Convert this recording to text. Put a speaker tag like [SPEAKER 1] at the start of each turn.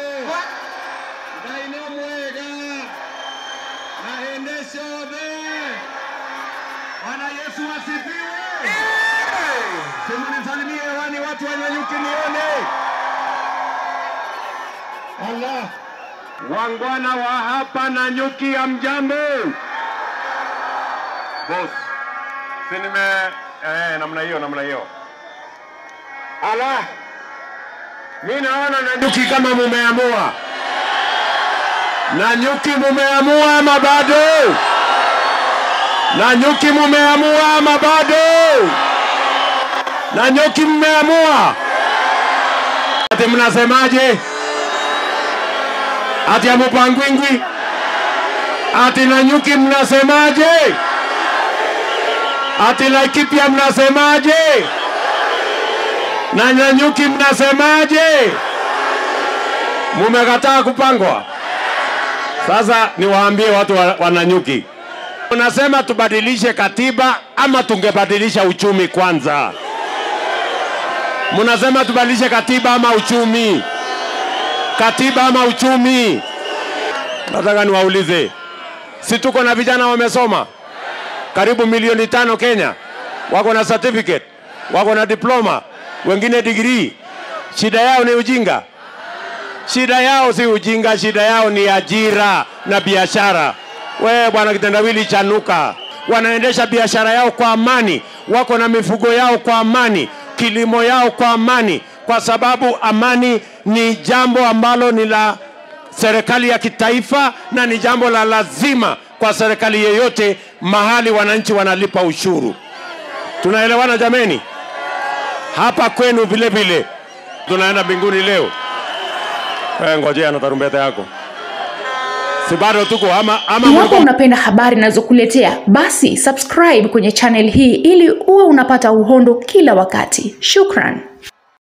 [SPEAKER 1] Ngai nĩ mwega na hĩndĩ ciothe. Bwana Yesu asifiwe. Simnisalimie hewani watu wa Nanyuki nione. Allah. Wangwana wa hapa Nanyuki hamjambo? Boss. Si nime eh, namna hiyo namna hiyo. Ala. Mimi naona Nanyuki kama mumeamua. Nanyuki mumeamua ama bado? Nanyuki mumeamua ama bado? Nanyuki mmeamua? Ati mnasemaje? Ati amupangwingwi? Ati Nanyuki mnasemaje? Ati Laikipia mnasemaje? Na Nanyuki mnasemaje? Mumekataa kupangwa? Sasa niwaambie watu wa, wa Nanyuki, unasema tubadilishe katiba ama tungebadilisha uchumi kwanza? Mnasema tubadilishe katiba ama uchumi? Katiba ama uchumi? Nataka niwaulize, si tuko na vijana wamesoma karibu milioni tano Kenya, wako na certificate, wako na diploma, wengine degree. Shida yao ni ujinga? Shida yao si ujinga, shida yao ni ajira na biashara. We bwana kitendawili chanuka, wanaendesha biashara yao kwa amani, wako na mifugo yao kwa amani, kilimo yao kwa amani, kwa sababu amani ni jambo ambalo ni la serikali ya kitaifa na ni jambo la lazima kwa serikali yeyote mahali wananchi wanalipa ushuru. Tunaelewana jameni? Hapa kwenu vile vile tunaenda mbinguni leo. Eh, ngojea na tarumbeta yako. Si bado tuko ama ama
[SPEAKER 2] Iwapo
[SPEAKER 1] mlikuwa
[SPEAKER 2] unapenda habari ninazokuletea basi subscribe kwenye channel hii ili uwe unapata uhondo kila wakati. Shukran.